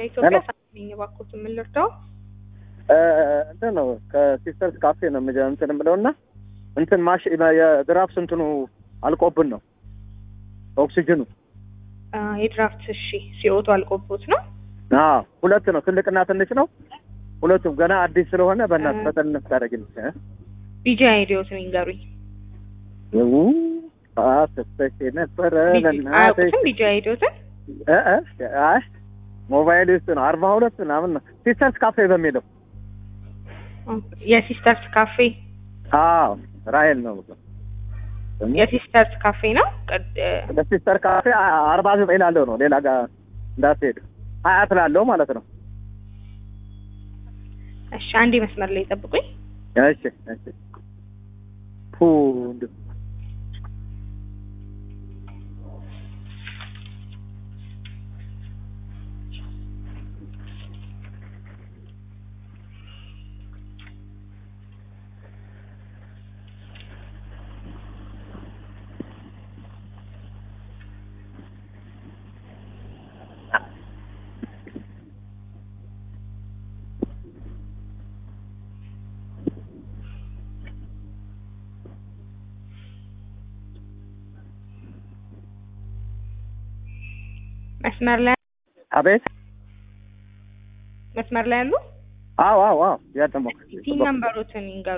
ከኢትዮጵያ ሳሚኝ እባክዎት ምን ልርዳው? እንትን ነው ከሲስተርስ ካፌ ነው የምጀ እንትን የምለው እና እንትን ማሽ የድራፍት እንትኑ አልቆብን ነው ኦክሲጅኑ አ፣ የድራፍት እሺ፣ ሲኦቱ አልቆቦት ነው። አዎ ሁለት ነው ትልቅና ትንሽ ነው ሁለቱም ገና አዲስ ስለሆነ በእናትህ ፈጠንነት ታደርግልኝ ቢጂ አይዲዮትን ይንገሩኝ። ይው አስተሽ ነበረ ቢጂ- ለእናትህ አያውቁትም ቢጂ አይዲዮትን? እ እ አይ ሞባይል ውስጥ ነው አርባ ሁለት ምናምን ነው ሲስተርስ ካፌ በሚለው የሲስተርስ ካፌ አዎ ራሄል ነው የሲስተርስ ካፌ ነው። ቀድ- ለሲስተር ካፌ አ- አርባ ዘጠኝ ላለው ነው ሌላ ጋር እንዳትሄድ ሀያት ላለው ማለት ነው እሺ፣ አንዴ መስመር ላይ ጠብቁኝ። እሺ እሺ ፉ እንደ መስመር ላይ አቤት መስመር ላይ ያሉ አዎ አዎ አዎ ያደሞ ሲን ነምበሮትን ይንገሩ